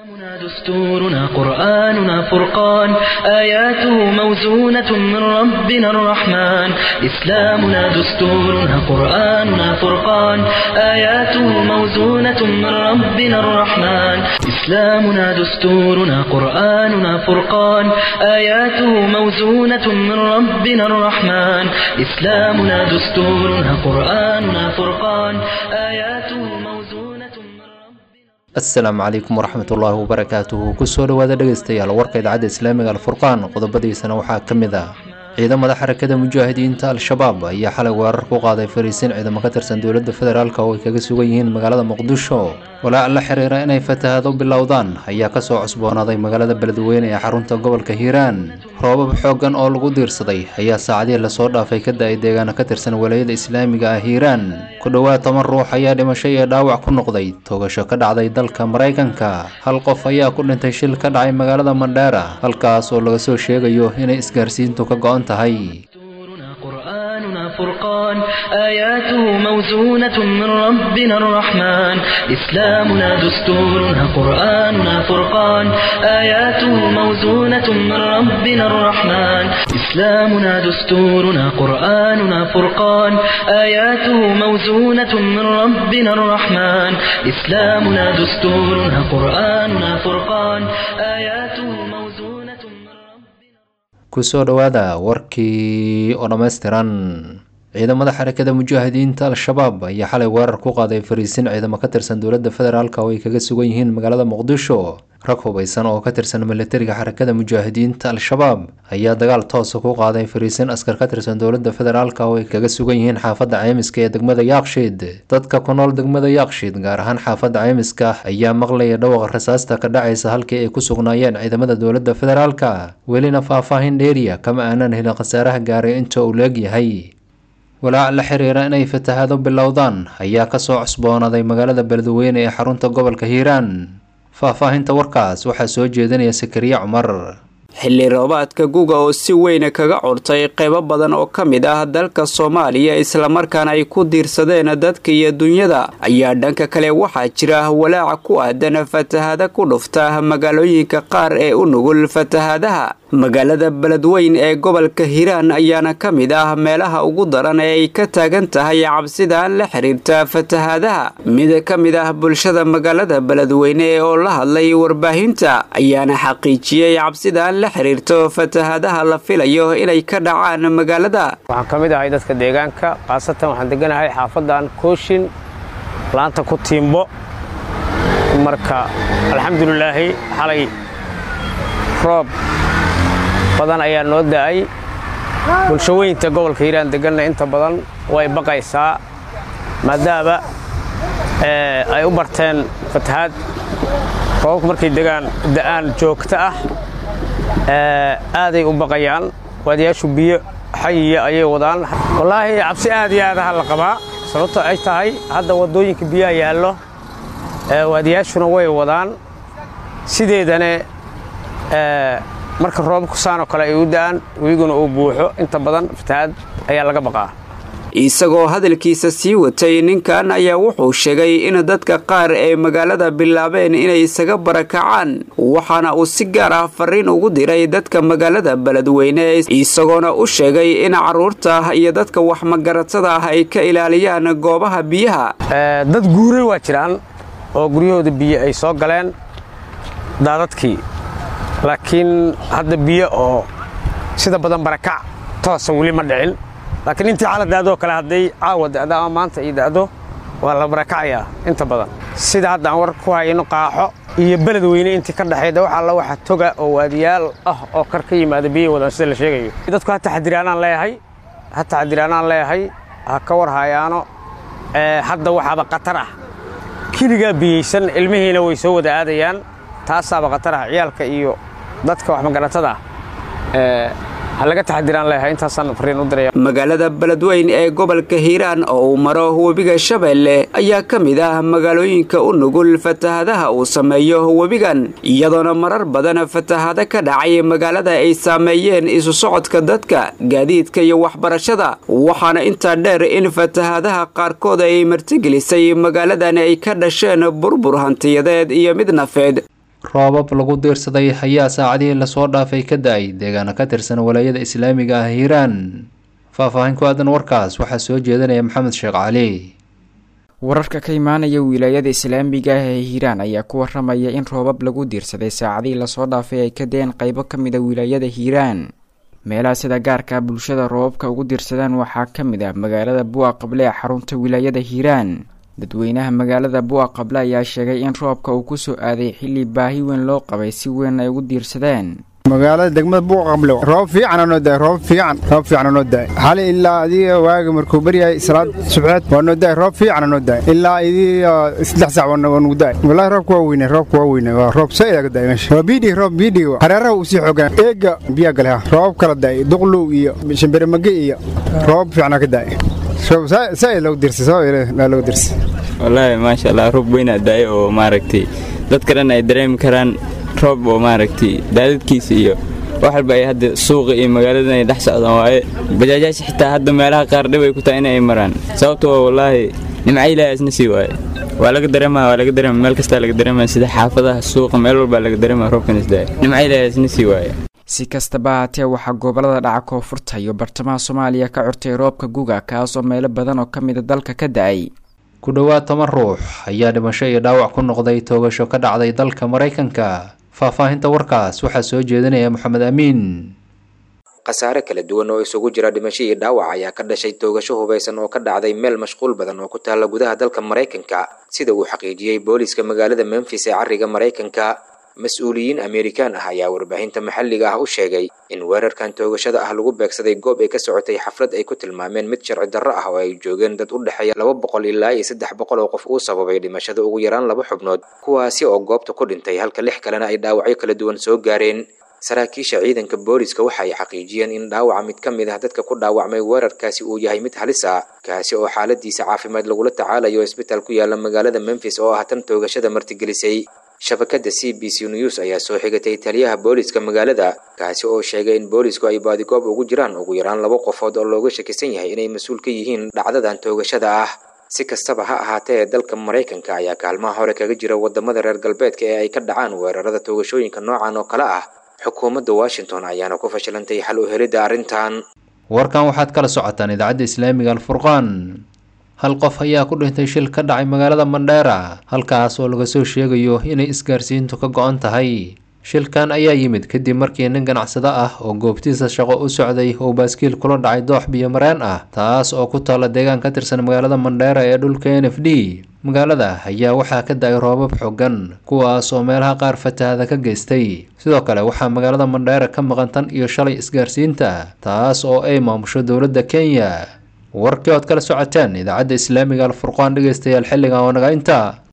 دستورنا قرآننا فرقان آياته موزونة من ربنا الرحمن إسلامنا دستورنا قرآننا فرقان آياته موزونة من ربنا الرحمن إسلامنا دستورنا قرآننا فرقان آياته موزونة من ربنا الرحمن إسلامنا دستورنا قرآننا فرقان آياته موزونة من ربنا asalaamu calaykum waraxmat ullaahi wabarakaatuhu kusoo dhowaada dhegaystayaal warka idaacadda islaamiga alfurqaan qodobadiisana waxaa ka mid ah ciidamada xarakada mujaahidiinta al-shabaab ayaa xalay weerar ku qaaday fariisiin ciidamo ka tirsan dowladda federaalk oo ay kaga sugan yihiin magaalada muqdisho walaac la xiriira inay fatahaado bilowdaan ayaa kasoo cusboonaaday magaalada beledweyne ee xarunta gobolka hiiraan roobab xooggan oo lagu diirsaday ayaa saacadihii lasoo dhaafay ka da-ay deegaano ka tirsan walayada islaamiga ah hiiraan ku dhowaad toban ruux ayaa dhimasho iyo dhaawac ku noqday toogasho ka dhacday dalka maraykanka hal qof ayaa ku dhintay shil ka dhacay magaalada mandheera halkaas oo laga soo sheegayo inay isgaarsiintu ka go-an tahay دستورنا قرآننا فرقان آياته موزونة من ربنا الرحمن إسلامنا دستورنا قرآننا فرقان آياته موزونة من ربنا الرحمن إسلامنا دستورنا قرآننا فرقان آياته موزونة من ربنا الرحمن إسلامنا دستورنا قرآننا فرقان آياته موزونة من ربنا kusoo dhowaada warkii oo dhammaystiran ciidamada xarakada mujaahidiinta al-shabaab ayaa xalay weerar ku qaaday fariisiin ciidamo ka tirsan dowladda federaalk oo ay kaga sugan yihiin magaalada muqdisho rag hubeysan oo ka tirsan militariga xarakada mujaahidiinta al-shabaab ayaa dagaal toosa ku qaaday fariisiin askar ka tirsan dowladda federaalk oo ay kaga sugan yihiin xaafadda ceymiska ee degmada yaaqshiid dadka ku nool degmada yaaqshiid gaar ahaan xaafadda ceymiska ayaa maqlaya dhawaqa rasaasta ka dhacaysa halkii ay ku sugnaayeen ciidamada dowladda federaalk welina faahfaahin dheeriya kama aanan helin khasaaraha gaaray inta uu leegyahay walaac la xiriira inay fatahaado bilowdaan ayaa kasoo cusboonaaday magaalada beledweyne ee xarunta gobolka hiiraan faahfaahinta warkaas waxaa soo jeedinaya sakariye cumar xilli roobaadka guga oo si weyna kaga curtay qaybo badan oo ka mid ah dalka soomaaliya islamarkaana ay ku diirsadeen dadka iyo dunyada ayaa dhanka kale waxaa jira walaaca ku aadan fatahaada ku dhufta magaalooyinka qaar ee u nugul fatahaadaha magaalada beledweyn ee gobolka hiiraan ayaana ka mid ah meelaha ugu daran ee ay ka taagan tahay cabsidan la xiriirta fatahaadaha mid ka mid ah bulshada magaalada beledweyne oo la hadlay warbaahinta ayaana xaqiijiyey cabsidan la xiriirto fatahaadaha la filayo inay ka dhacaan magaalada waxaan ka mid ahay dadka deegaanka khaasatan waxaan deganahay xaafadan kooshin laanta ku tiimbo marka alxamdulilaahi xalay roob badan ayaa noo da'ay bulshaweynta gobolka hiiraan deganna inta badan way baqaysaa maadaama ay u barteen fatahaad roobabku markay degaan da'aan joogto ah aaday u baqayaan waadiyaashu biyo xayiya ayay wadaan wallaahi cabsi aad iyo aadaha la qabaa sababto ay tahay hadda waddooyinka biyaha yaallo waadiyaashuna way wadaan sideedane marka roobabku saanoo kale ay u da'aan wiguna uu buuxo inta badan fatahaad ayaa laga baqaa isagoo hadalkiisa sii watay ninkan ayaa wuxuu sheegay in dadka qaar ee magaalada bilaabeen inay isaga barakacaan waxaana uu si gaar ah fariin ugu diray dadka magaalada beledweyne isagoona u sheegay in carruurta iyo dadka waxmagaratada ah ay ka ilaaliyaan goobaha biyaha dad guuray waa jiraan oo guryahooda biyo ay soo galeen daadadkii laakiin hadda biyo oo sida badan barakac toosa weli ma dhicin laakiin intii xala da'doo kale hadday caawa da'do ama maanta ii da'do waa la barakacayaa inta badan sida hadda aan war ku hayno qaaxo iyo beledweyne intii ka dhexayda wax alla waxa toga oo waadiyaal ah oo kar ka yimaada biyo wadan sida la sheegayo dadku ha taxadiraanaan leeyahay ha taxadiraanaan leeyahay ha ka war hayaano hadda waxaaba khatar ah keligaa biyeysan ilmihiina way soo wada aadayaan taasaaba khatar ah ciyaalka iyo dadka waxmagaratada ah halaga taxadiraan leeyahay intaasaan fariin u diraya magaalada beledweyn ee gobolka hiiraan oo uu maro webiga shabeelle ayaa ka mid ah magaalooyinka u nugul fatahadaha uu sameeyo webigan iyadoona marar badan fatahado ka dhacay magaalada ay saameeyeen isu socodka dadka gaadiidka iyo waxbarashada waxaana intaa dheer in fatahadaha qaarkood ay martigelisay magaaladan ay ka dhasheen burbur hantiyadeed iyo mid nafeed roobab lagu diirsaday ayaa saacadihii lasoo dhaafay ka da-ay deegaano ka tirsan walaayada islaamiga ah hiiraan faahfaahin ku aadan warkaas waxaa soo jeedinaya maxamed sheekh cali wararka ka imaanaya wilaayada islaamiga ah ee hiiraan ayaa ku waramaya in roobab lagu diirsaday saacadihii lasoo dhaafay ay ka deen qaybo ka mid a wilaayada hiiraan meelaha sida gaarka bulshada roobabka ugu diirsadaan waxaa ka mid ah magaalada buuqa qable ee xarunta wilaayada hiiraan dadweynaha magaalada buuqa qable ayaa sheegay in roobka uu kusoo aaday xilli baahi weyn loo qabay si weyn ay ugu diirsadeen magaalada degmada buuqa qable roob fiican noo daay roob fiican roob fiican noo daay xali ilaa adiga waaga markuu baryahay salaad subxeed waa noo daay roob fiican noo daay ilaa idiga saddex saac waa nugu daay wallahi roobku waa weyne roobku waa weyne waa roob saa ilaga daay meesha waa biidhi roob biidhi hareeraha uu sii xoogan eega biyaa gale ha roob kala daay duqlow iyo shimbiremage iyo roob fiicana ka daay saa loogu dirsay saa loogu dirsay wallaahi maasha allah roob weynaa daay oo maaragtay dadka dhan ay dareemi karaan roob oo maaragtay daadadkiisa iyo wax walba ay hadda suuqa iyo magaaladan ay dhex socdaan waaye bajaajaasha xitaa hadda meelaha qaar dhib ay ku tahay inay maraan sababtoo wallaahi nimca ilaahay isna sii waaye waa laga dareemaa waa laga dareema meel kastaa laga dareemaya sida xaafadaha suuqa meel walbaa laga dareemaya roobkan isdaaya nimca ilaahay isna sii waaye si kastaba haatee waxaa gobolada dhaca koonfurta iyo bartamaha soomaaliya ka curtay roobka guga kaasoo meelo badan oo ka mida dalka ka da-ay ku dhowaad toban ruux ayaa dhimasho iyo dhaawac ku noqday toogasho ka dhacday dalka maraykanka faahfaahinta warkaas waxaa soo jeedinaya moxamed amiin khasaare kala duwan oo isugu jira dhimasho iyo dhaawac ayaa ka dhashay toogasho hubaysan oo ka dhacday meel mashquul badan oo ku taalla gudaha dalka maraykanka sida uu xaqiijiyey booliiska magaalada memfis ee cariga maraykanka mas-uuliyiin amerikaan ah ayaa warbaahinta maxalliga ah u sheegay in weerarkan toogashada ah lagu beegsaday goob ay ka socotay xaflad ay ku tilmaameen mid sharci darro ah oo ay joogeen dad u dhexeeya laba boqol ilaa iyo saddex boqol oo qof uu sababay dhimashada ugu yaraan laba xubnood kuwaasi oo goobta ku dhintay halka lix kalena ay dhaawacyo kala duwan soo gaareen saraakiisha ciidanka booliska waxa ay xaqiijiyeen in dhaawaca mid ka mid ah dadka ku dhaawacmay weerarkaasi uu yahay mid halis ah kaasi oo xaaladiisa caafimaad lagula tacaalayo isbitaal ku yaala magaalada memfis oo ah tan toogashada martigelisay shabakada c b c news ayaa soo xigatay taliyaha booliska magaalada kaasi oo sheegay in boolisku ay baadigoob ugu jiraan ugu yaraan laba qofood oo looga shakisan yahay inay mas-uul ka yihiin dhacdadan toogashada ah si kastaba ha ahaatee dalka maraykanka ayaa kaalmaha hore kaga jira wadamada reer galbeedka ee ay ka dhacaan weerarada toogashooyinka noocan oo kale ah xukuumadda washington ayaana ku fashilantay xal u helidda arrintan warkan waxaad kala socotaan idaacadda islaamiga alfurqaan hal qof ayaa ku dhintay shil ka dhacay magaalada mandheera halkaas oo laga soo sheegayo inay isgaarsiintu ka go-an tahay shilkan ayaa yimid kadib markii nin ganacsado ah oo goobtiisa shaqo u socday oo baaskiil kula dhacay doox biyo mareen ah taas oo ku taalla deegaan ka tirsan magaalada mandheera ee dhulka n f d magaalada ayaa waxaa ka da-ay roobab xogan kuwaas oo meelaha qaar fatahada ka geystay sidoo kale waxaa magaalada mandheera ka maqan tan iyo shalay isgaarsiinta taas oo ay maamusho dowladda kenya warkii ood kala socoteen idaacadda islaamiga alfurqaan dhegeystayaal xilligan oo naga inta